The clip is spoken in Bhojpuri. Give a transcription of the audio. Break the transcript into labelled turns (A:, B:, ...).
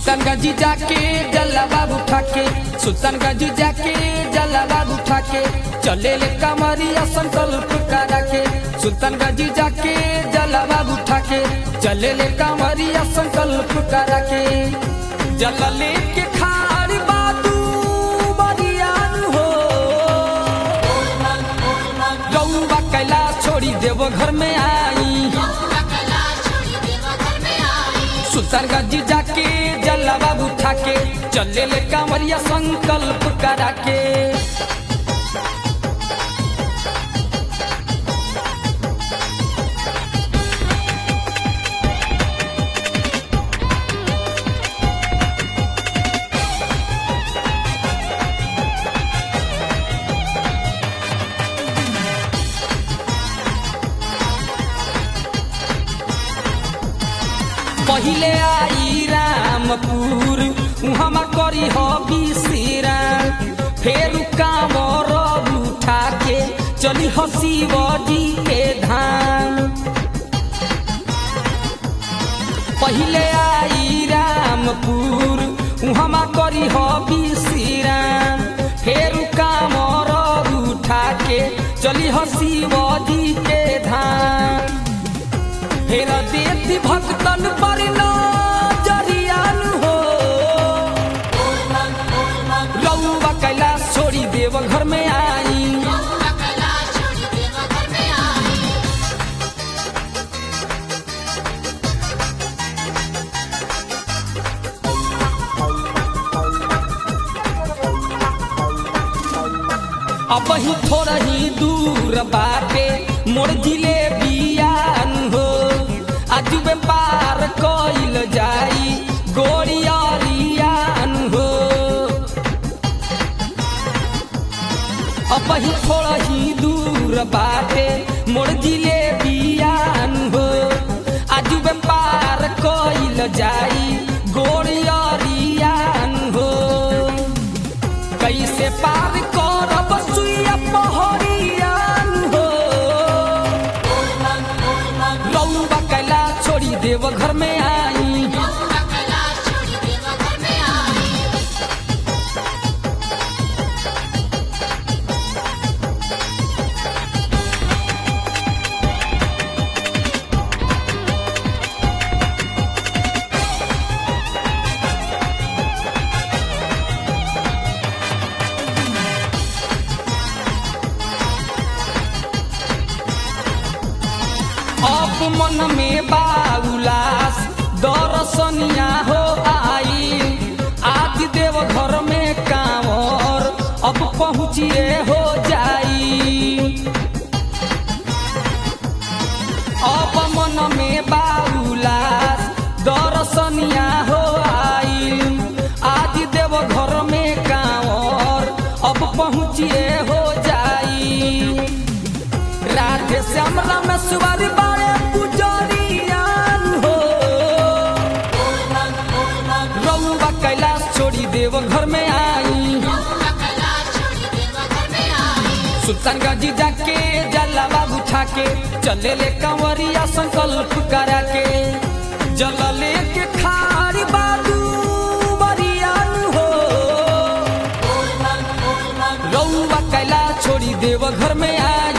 A: सुल्तानगंज जाके जलावा उठा के सुल्तानगंज जाके जलावा उठा के चले ले कमरिया संकल्प करा के सुल्तानगंज जाके जलावा उठा के चले ले कमरिया संकल्प करा के जल लेके खारी बातू बरियान हो गौवा कैलाश छोड़ी देव घर में आई सुल्तानगंज जाके जलावा उठा के चले ले कांवरिया संकल्प करा के पहिले आई रामपुर उहमा करी हो बिसराम फेर कामर उठा के चली हो शिवजी के धाम पहिले आई रामपुर उहमा करी हो बिसराम फेर कामर उठा के चली हो शिवजी के धाम फेर देती भक्तन पर नजरियान हो रउआ कैलाश छोड़ी देव घर में आई अब ही थोड़ा ही दूर बाटे मोर जिले बियान हो आज में पार कइल जाई गोरियारियान हो अब ही थोड़ा ही दूर बाटे मोर जिले बियान हो आज में पार कइल जाई गोरियारियान हो कैसे पार करब सुइया पहरियान हो रउआ कैलाश छोड़ी देव घर में आई अब मन में बाउलास दर्शनिया हो आई आदि देव घर में कांवर अब पहुँचिए हो जाई अब मन में बाउलास दर्शनिया हो आई आदि देव घर में कांवर अब पहुँचिए हो जाई राधे श्याम रामेश्वर बारे पुजरियान हो रउआ कैलाश छोड़ी देव घर में आई सुल्तानगंज जाके जलावा उठा के चले ले कंवरिया संकल्प करा के जल लेके खारी बालू बरियान हो रउआ कैलाश छोड़ी देव घर में आई